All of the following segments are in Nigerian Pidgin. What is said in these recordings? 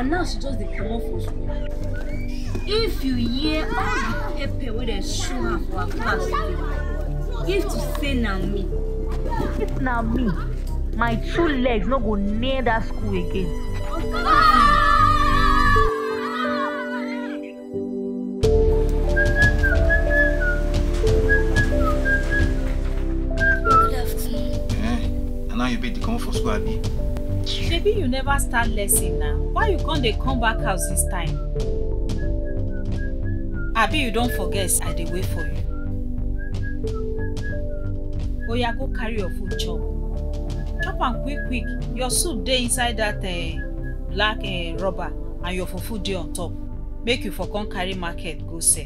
and now she just dey comot for school if you hear all the pepper wey dey show her for her class today if to say na me if na me my two legs no go near dat school again. Good afternoon. Eh? And now you beg to come for school, Abi? shebi you never start lesson na why you come dey come back house this time abi you don forget say i dey wait for you oya go carry your food chop chop am quick quick your soup dey inside that uh, black uh, rubber and your fufu dey on top make you for come carry market go sell.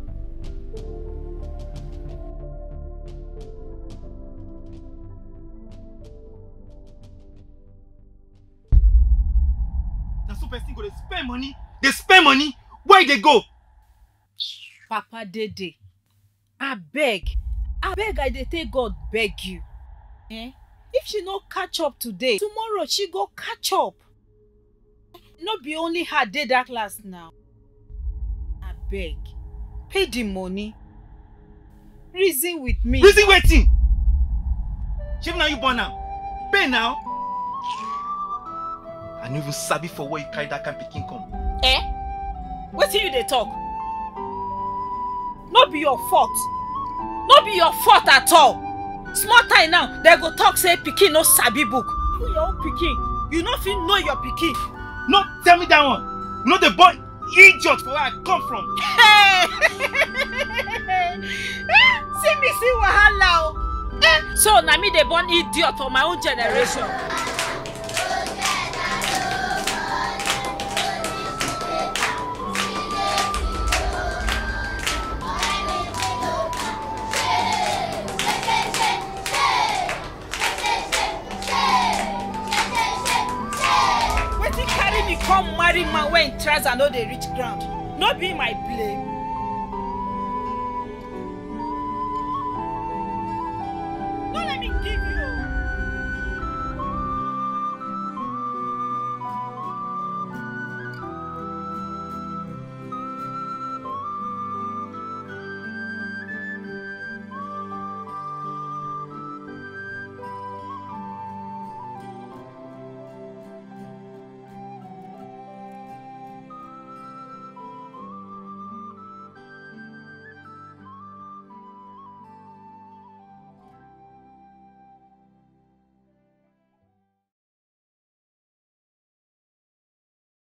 Na so person go dey spend money, dey spend money, where e dey go? papa dede abeg abeg i dey take god beg you eh if she no catch up today tomorrow she go catch up no be only her dey dat class now abeg pay the money reason with me Reason wetin? Shebi na you born am? Pay now. I no even sabi for where you carry that kind pikin come. eh wetin you dey talk no be your fault no be your fault at all small time now dem go talk say pikin no sabi book you your own pikin you no fit know your pikin No, tell me that one. You know the boy idiot for where I come from. Hey! see me see wahala o eh so na me dey born idiot for my own generation. wetin carry me come marry man wey im trouser no dey reach ground no be my blame